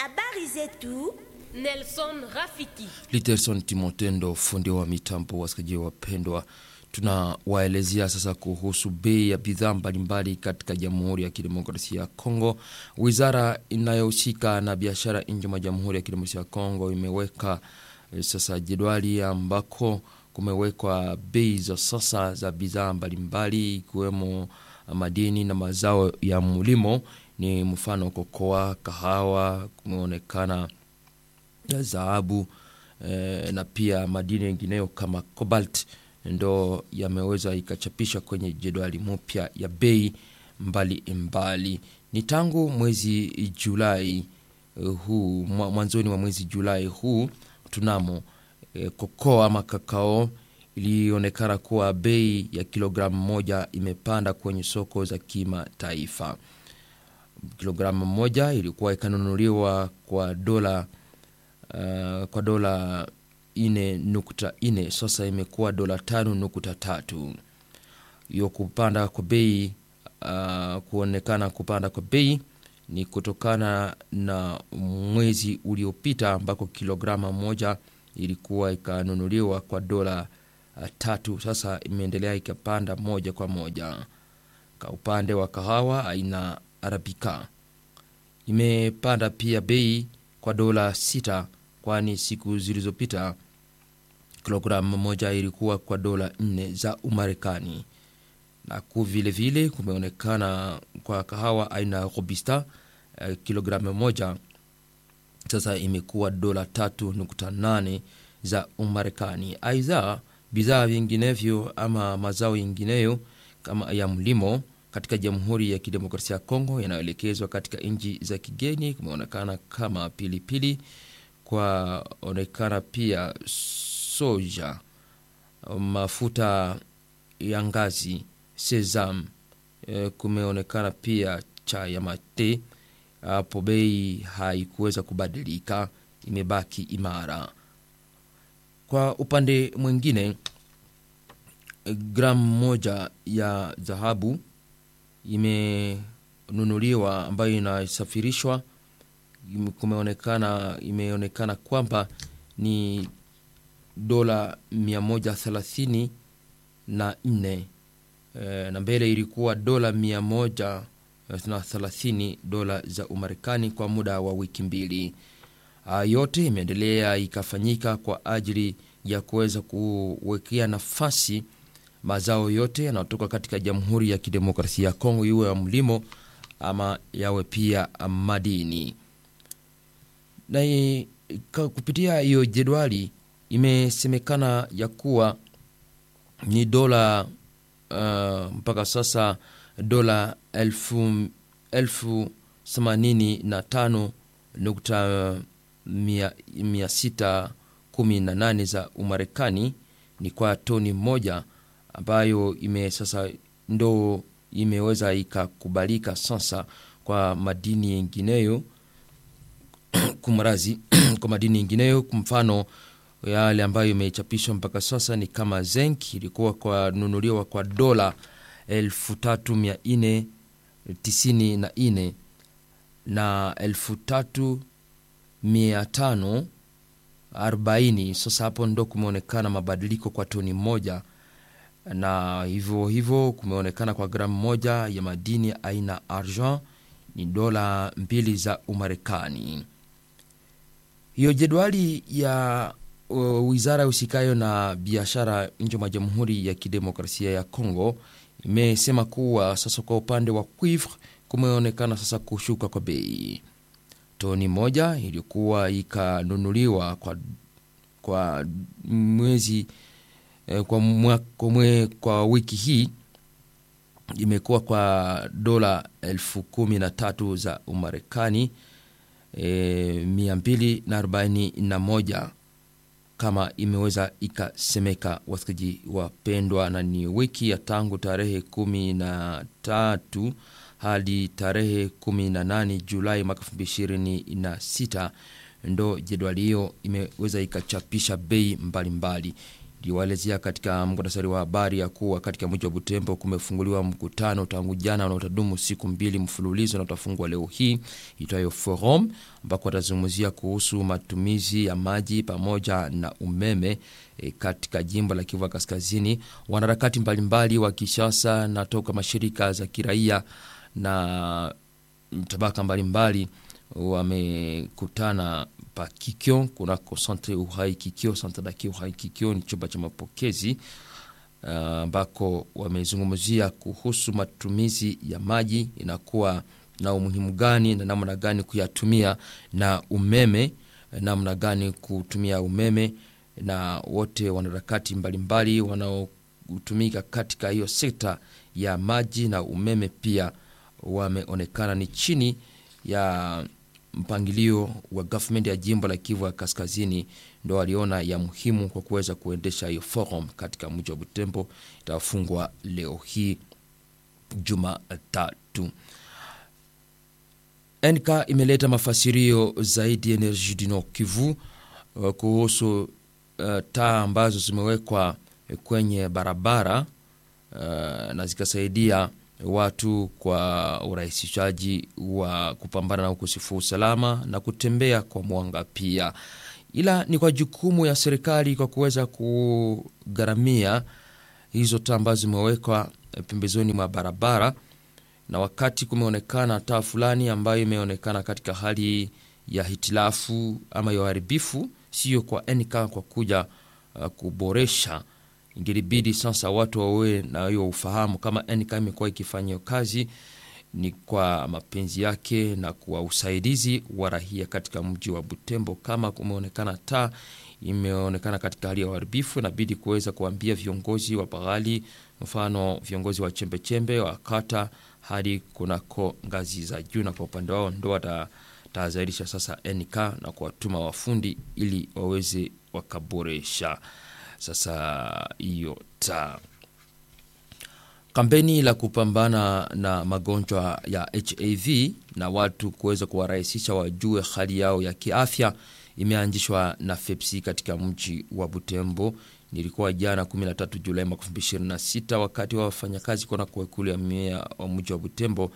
Habari zetu. Nelson Rafiki. Literson Timotendo, fundi wa mitambo. Wasikilizaji wapendwa, tunawaelezea sasa kuhusu bei ya bidhaa mbalimbali katika Jamhuri ya Kidemokrasia ya Kongo. Wizara inayohusika na biashara nje mwa Jamhuri ya Kidemokrasia ya Kongo imeweka eh, sasa jedwali ambako kumewekwa bei za sasa za bidhaa mbalimbali ikiwemo madini na mazao ya mlimo, ni mfano kokoa, kahawa, kumeonekana dhahabu eh, na pia madini yengineyo kama cobalt ndo yameweza ikachapishwa kwenye jedwali mpya ya bei mbali mbali. Ni tangu mwezi Julai eh, huu mwa- mwanzoni mwa mwezi Julai huu tunamo eh, kokoa ama kakao ilionekana kuwa bei ya kilogramu moja imepanda kwenye soko za kimataifa. Kilogramu moja ilikuwa ikanunuliwa kwa dola uh, kwa dola ine nukta ine sasa imekuwa dola tano nukta tatu hiyo kupanda kwa bei uh, kuonekana kupanda kwa bei ni kutokana na mwezi uliopita ambako kilograma moja ilikuwa ikanunuliwa kwa dola uh, tatu sasa imeendelea ikapanda moja kwa moja kwa upande wa kahawa aina arabika imepanda pia bei kwa dola sita kwani siku zilizopita kilogramu moja ilikuwa kwa dola nne za umarekani na ku vile vile kumeonekana kwa kahawa aina ya robusta eh, kilogramu moja sasa imekuwa dola tatu nukta nane za umarekani aidha bidhaa vinginevyo ama mazao yengineyo kama ya mlimo katika jamhuri ya kidemokrasia ya kongo yanayoelekezwa katika nchi za kigeni kumeonekana kama pilipili kwaonekana pia soja mafuta ya ngazi sesam e, kumeonekana pia cha ya mate hapo bei haikuweza kubadilika imebaki imara kwa upande mwingine gramu moja ya dhahabu imenunuliwa ambayo inasafirishwa ime- kumeonekana imeonekana kwamba ni dola 134 na nne e, na mbele ilikuwa dola 130 dola za umarekani kwa muda wa wiki mbili Haya yote imeendelea ikafanyika kwa ajili ya kuweza kuwekea nafasi mazao yote yanayotoka katika jamhuri ya kidemokrasia ya kongo iwe ya mlimo ama yawe pia madini na i- ka- kupitia hiyo jedwali imesemekana ya kuwa ni dola uh, mpaka sasa dola elfu, elfu themanini na tano nukta mia, mia sita kumi na nane za umarekani ni kwa toni moja ambayo ime sasa ndo imeweza ikakubalika sasa kwa madini yengineyo kumrazi kwa madini yengineyo kwa mfano yale ambayo imechapishwa mpaka sasa ni kama zenk ilikuwa kwa nunuliwa kwa dola 3494 na 3540 sasa hapo ndo kumeonekana mabadiliko kwa toni moja na hivyo hivyo kumeonekana kwa gramu moja ya madini aina argent ni dola mbili za umarekani hiyo jedwali ya uh, wizara husikayo na biashara nje mwa jamhuri ya kidemokrasia ya congo imesema kuwa sasa kwa upande wa cuivre kumeonekana sasa kushuka kwa bei toni moja iliyokuwa ikanunuliwa kwa, kwa mwezi eh, kwa, mwa, kwa, mwe, kwa wiki hii imekuwa kwa dola elfu kumi na tatu za umarekani e, mia mbili na arobaini na moja kama imeweza ikasemeka wasikiji wapendwa na ni wiki ya tangu tarehe kumi na tatu hadi tarehe kumi na nane julai mwaka elfu mbili ishirini na sita ndo jedwali hiyo imeweza ikachapisha bei mbalimbali liwaelezea katika muktasari wa habari ya kuwa katika mji wa Butembo kumefunguliwa mkutano tangu jana na utadumu siku mbili mfululizo na utafungwa leo hii itwayo Forum, ambako watazungumzia kuhusu matumizi ya maji pamoja na umeme e, katika jimbo la Kivu Kaskazini. Wanaharakati mbalimbali wa Kishasa na toka mashirika za kiraia na tabaka mbalimbali wamekutana pa Kikyo kunako Centre Uhai Kikyo, Centre dake Uhai Kikyo ni chumba cha mapokezi ambako uh, wamezungumzia kuhusu matumizi ya maji inakuwa na umuhimu gani na namna gani kuyatumia, na umeme namna gani kutumia umeme, na wote wanaharakati mbalimbali wanaotumika katika hiyo sekta ya maji na umeme pia wameonekana ni chini ya mpangilio wa government ya jimbo la Kivu ya Kaskazini, ndo waliona ya muhimu kwa kuweza kuendesha hiyo forum katika mji wa Butembo. Itafungwa leo hii Jumatatu. NK imeleta mafasirio zaidi Energie du Nord Kivu uh, kuhusu uh, taa ambazo zimewekwa kwenye barabara uh, na zikasaidia watu kwa urahisishaji wa kupambana na ukosefu wa usalama na kutembea kwa mwanga pia, ila ni kwa jukumu ya serikali kwa kuweza kugharamia hizo taa ambazo zimewekwa pembezoni mwa barabara, na wakati kumeonekana taa fulani ambayo imeonekana katika hali ya hitilafu ama ya uharibifu, sio kwa NK kwa kuja uh, kuboresha ingelibidi sasa watu wawe na hiyo ufahamu kama NK imekuwa ikifanya hiyo kazi ni kwa mapenzi yake na kwa usaidizi wa rahia katika mji wa Butembo. Kama kumeonekana taa imeonekana katika hali ya uharibifu, inabidi kuweza kuambia viongozi wa paghali, mfano viongozi wa chembechembe wa kata hadi kunako ngazi za juu, na kwa upande wao ndo watatahadharisha sasa NK na kuwatuma wafundi ili waweze wakaboresha sasa hiyo taa. Kampeni la kupambana na magonjwa ya HIV na watu kuweza kuwarahisisha wajue hali yao ya kiafya imeanzishwa na FEPSI katika mji wa Butembo. Nilikuwa jana 13 Julai 2026 wakati wa wafanyakazi kona kuekulu ya mimea wa mji wa Butembo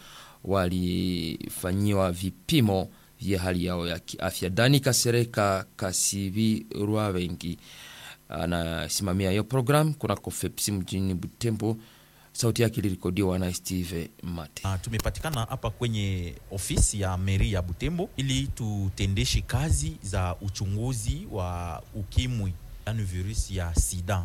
walifanyiwa vipimo vya hali yao ya kiafya. Dani Kasereka Kasivi Rwavengi anasimamia hiyo program kunako FEPSI mjini Butembo. Sauti yake ilirekodiwa na Steve Mate. Uh, tumepatikana hapa kwenye ofisi ya meri ya Butembo ili tutendeshe kazi za uchunguzi wa ukimwi, yani virusi ya sida,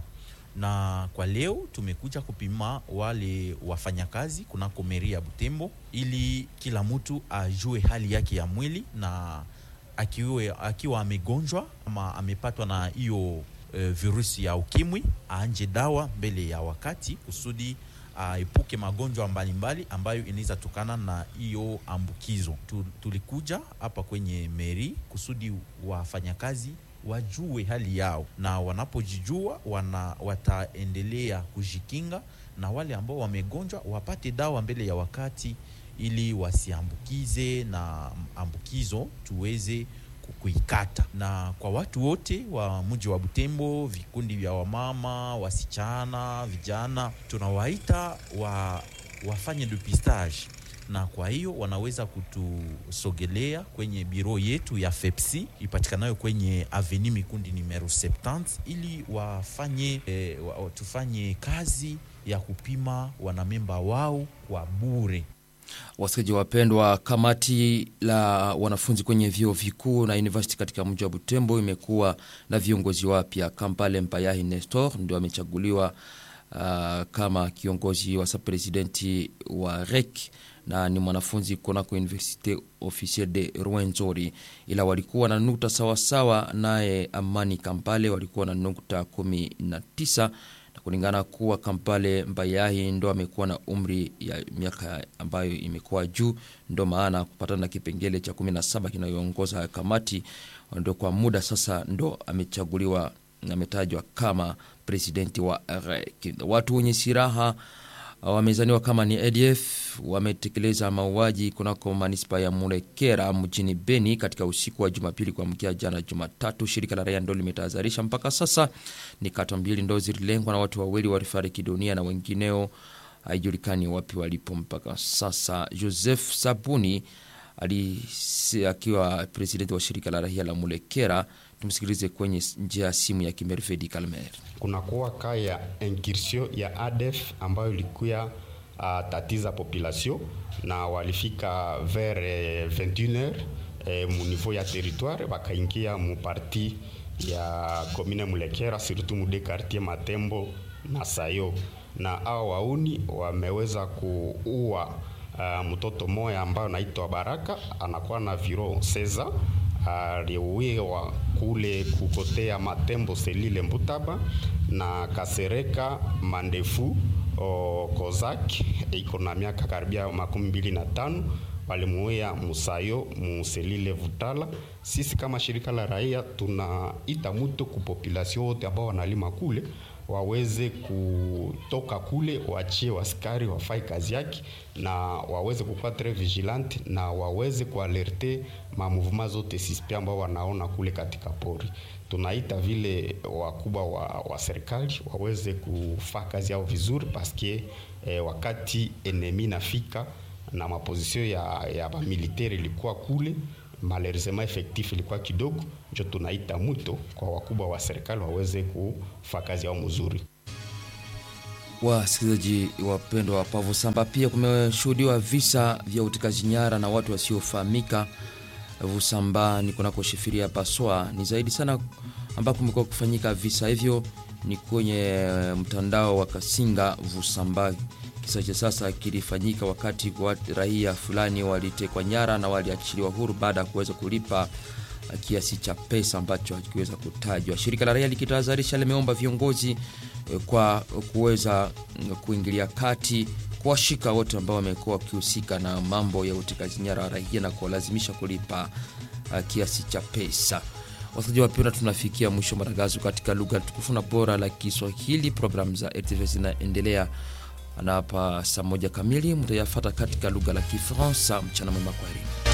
na kwa leo tumekuja kupima wale wafanyakazi kunako meri ya Butembo ili kila mtu ajue hali yake ya mwili na akiwe, akiwa amegonjwa ama amepatwa na hiyo e, virusi ya ukimwi aanje dawa mbele ya wakati kusudi aepuke magonjwa mbalimbali ambayo inaweza tokana na hiyo ambukizo. Tulikuja hapa kwenye meri kusudi wafanyakazi wajue hali yao, na wanapojijua wana, wataendelea kujikinga, na wale ambao wamegonjwa wapate dawa mbele ya wakati ili wasiambukize na ambukizo tuweze kuikata. Na kwa watu wote wa mji wa Butembo, vikundi vya wamama, wasichana, vijana, tunawaita wa, wafanye depistage, na kwa hiyo wanaweza kutusogelea kwenye biro yetu ya FEPSI ipatikanayo kwenye Avenue Mikundi numero 70 ili wafanye eh, wa, tufanye kazi ya kupima wanamemba wao kwa bure. Wasikilizaji wapendwa, kamati la wanafunzi kwenye vyuo vikuu na university katika mji wa Butembo imekuwa na viongozi wapya. Kampale Mpayahi Nestor ndio amechaguliwa uh, kama kiongozi wa sapresidenti wa REC na ni mwanafunzi kunako Universite Officier de Rwenzori, ila walikuwa na nukta sawasawa naye Amani Kampale walikuwa na nukta kumi na tisa na kulingana kuwa Kampale Mbayahi ndo amekuwa na umri ya miaka ambayo imekuwa juu, ndo maana kupatana na kipengele cha 17 kinayoongoza kamati, ndo kwa muda sasa ndo amechaguliwa, ametajwa kama presidenti wa REC. Watu wenye silaha wamezaniwa kama ni ADF wametekeleza mauaji kunako manispa ya Mulekera mjini Beni katika usiku wa Jumapili kuamkia jana Jumatatu. Shirika la raia ndo limetahadharisha mpaka sasa ni kata mbili ndo zililengwa na watu wawili walifariki dunia na wengineo haijulikani wapi walipo mpaka sasa. Joseph Sabuni alisi, akiwa presidenti wa shirika la raia la Mulekera, tumsikilize kwenye njia ya simu ya Kimervedi Kalmer. kunakuwa ka ya incursion ya ADF ambayo ilikuya uh, tatiza population na walifika vers eh, 21h eh, mu niveau ya territoire wakaingia mu parti ya commune Mulekera surtout mu de quartier Matembo na Sayo, na hao wauni wameweza kuua uh, mtoto moya ambayo anaitwa Baraka anakuwa na viro seza aliuiwa kule kukotea Matembo selile Mbutaba na Kasereka Mandefu o, Kozak iko na miaka karibia makumi mbili na tano walimuia Musayo Muselile Vutala. Sisi kama shirika la raia tunaita mwito ku population wote ambao wanalima kule waweze kutoka kule, waachie waskari wafai kazi yake, na waweze kukuwa tres vigilante na waweze kualerte ma mouvement zote suspect ambao wanaona kule katika pori. Tunaita vile wakubwa wa, wa serikali waweze kufaa kazi yao vizuri, paske eh, wakati enemi nafika na mapozisio ya, ya bamiliteri ilikuwa kule malheureusement effectif ilikuwa kidogo, njo tunaita mwito kwa wakubwa wa serikali waweze kufaa kazi yao mzuri. Wasikilizaji wapendwa wa Pavu Samba, pia kumeshuhudiwa visa vya utekaji nyara na watu wasiofahamika Vusamba ni kunako shifiria Paswa. Ni zaidi sana ambapo kumekuwa kufanyika visa hivyo ni kwenye mtandao wa Kasinga Vusamba. Kisa cha sasa kilifanyika wakati wa raia fulani walitekwa nyara na waliachiliwa huru baada ya kuweza kulipa kiasi cha pesa ambacho hakiweza kutajwa. Shirika la raia likitahadharisha limeomba viongozi kwa kuweza kuingilia kati kuwashika wote ambao wamekuwa wakihusika na mambo ya utekaji nyara wa raia na kuwalazimisha kulipa uh, kiasi cha pesa. Wasikilizaji wapenda, tunafikia mwisho matangazo katika lugha tukufu na bora la Kiswahili. Programu za RTV zinaendelea na hapa saa moja kamili mtayafata katika lugha la Kifaransa. Mchana mwema, kwaheri.